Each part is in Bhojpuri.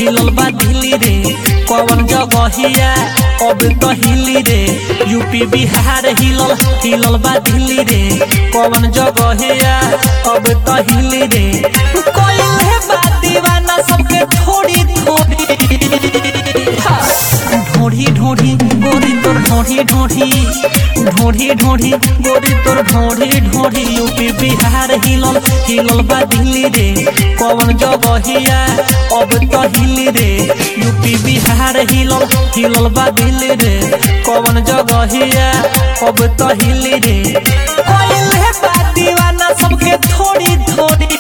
हिलल बा दिल्ली रे कौन जगहिया अब तो हिली रे यूपी बिहार हिलल हिलल बा दिल्ली रे कौन जगहिया अब तो हिली रे कोइले बा दीवाना सबके थोड़ी थोड़ी ढोढ़ी ढोढ़ी गोरी तोर ढोढ़ी ढोढ़ी ढोढ़ी ढोढ़ी गोरी तोर ढोढ़ी ढोढ़ी यूपी बिहार हिलल हिलल बा दिल्ली रे कौन जगहिया अब तो हिली रे यूपी बिहार हिलल हिलल बा दिल्ली रे कौन जगहिया अब तो हिली रे कोइले बा दीवाना सबके थोड़ी थोड़ी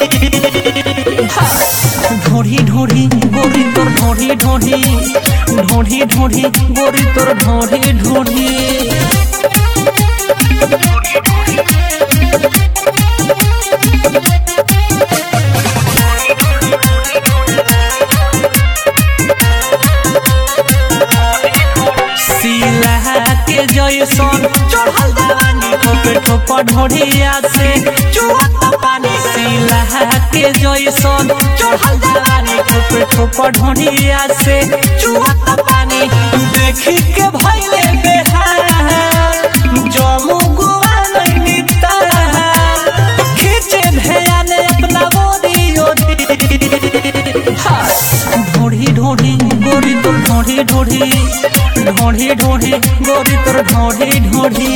ढोढ़ी ढोढ़ी गोरी तोर ढोढ़ी ढोढ़ी ढोढ़ी ढोढ़ी गोरी तोर ढोढ़ी ढोढ़ी सिला के जैसन चढ़ल जवानी ठोपे ठोप ढोढ़िया से चुहत पानी सिला के जैसन चढ़ल जवानी ठोपे ठोप ढोढ़िया से चुहत पानी देखी के भइले बेहाल जमू गुआ नहीं खींचे ध्यान अपना बोरी ढोढ़ी ढोढ़ी गोरी तोर ढोढ़ी ढोढ़ी ढोढ़ी ढोढ़ी गोरी तोर ढोढ़ी ढोढ़ी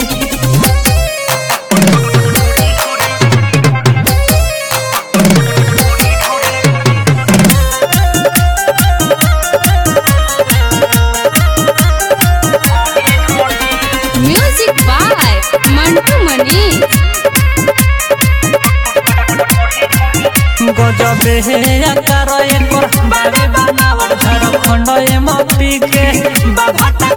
म्यूजिक बाय मंटू मनी गजबे आकार एकर बारे बनावट झारखंड एमपी के बाभाटा